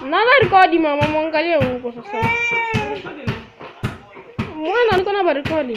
Nana rekodi mama, mwangalie huko sasa. Mwana niko na barekodi.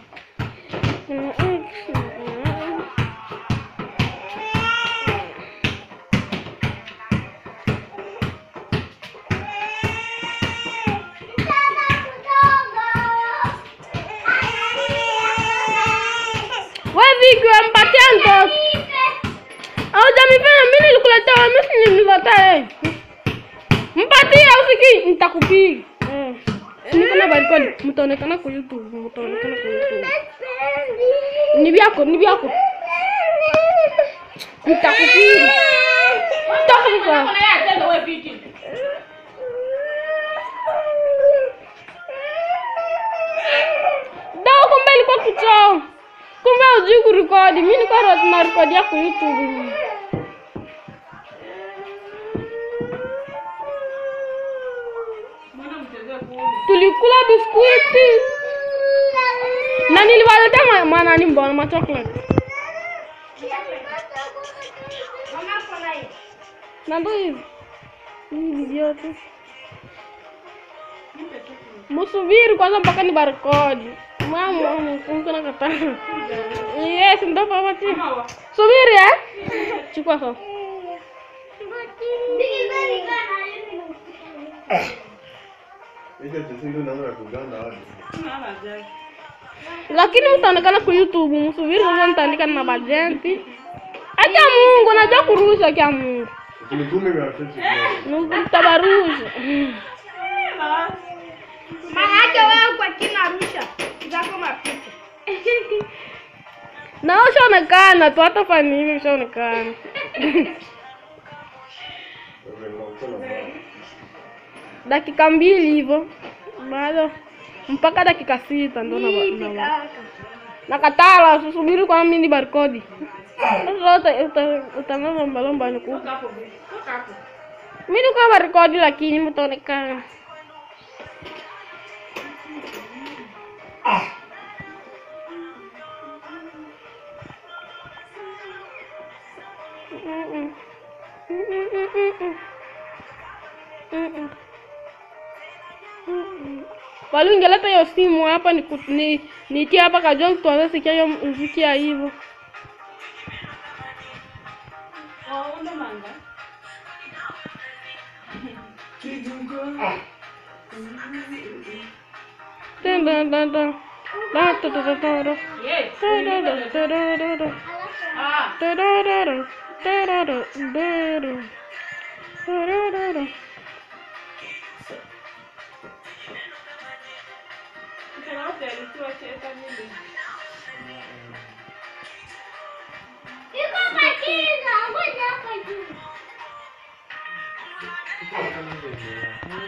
Wewe Viki wampatia mtoto. Haujamifanya mimi nilikuletea wewe mimi nililetea yeye. Mpatie usiki nitakupiga. Eh. Niko na barekodi. Mtaonekana kwa YouTube, mtaonekana kwa YouTube. Ni vyako, ni vyako. Nitakupiga. Nitakupiga. Dawa kumbe ilikuwa kuchao. Kumbe hujui kurekodi. Mimi niko na rekodi yako YouTube. Tulikula biskuti. Na niliwaletea ma- manani mbona ma chocolate. Na ndo hivi. Hivi vyote. Musubiri kwanza mpaka ni barekodi. Mama, mko na kata. Yes, ndo papa ti. Subiri eh? Chukua sasa. Hicho chisindu naona kuganda hadi. Lakini mtaonekana kwa YouTube, msubiri kwanza nitaandika na bajenti. Acha Mungu, najua kurusha kia Mungu. Kunitume vya sisi. Mungu mtabarusha. Manake wewe kwa kina Arusha zako mapicha. Na ushaonekana tu hata fani hivi ushaonekana. Dakika mbili hivyo. Bado mpaka dakika sita ndo na na nakatala usubiri kwa mimi ni barcode. Sasa uta- uta- utaanza lomba lomba ni kuku. Mimi niko barcode lakini mtaonekana. Mm-mm. Mm-mm, mm-mm. Mm-mm. Mm-mm. Wali ungeleta hiyo simu hapa ni ni nitie hapa kajua tuanze sikia hiyo muziki ya hivyo. Dun, dun, dun, dun. Da, da, da, da, da, da. Da, da, da, da, da, da, da. Da, da, da, da. Da, da, da, da, da. Da, da, da, da. Iko makini, ngoja hapa juu.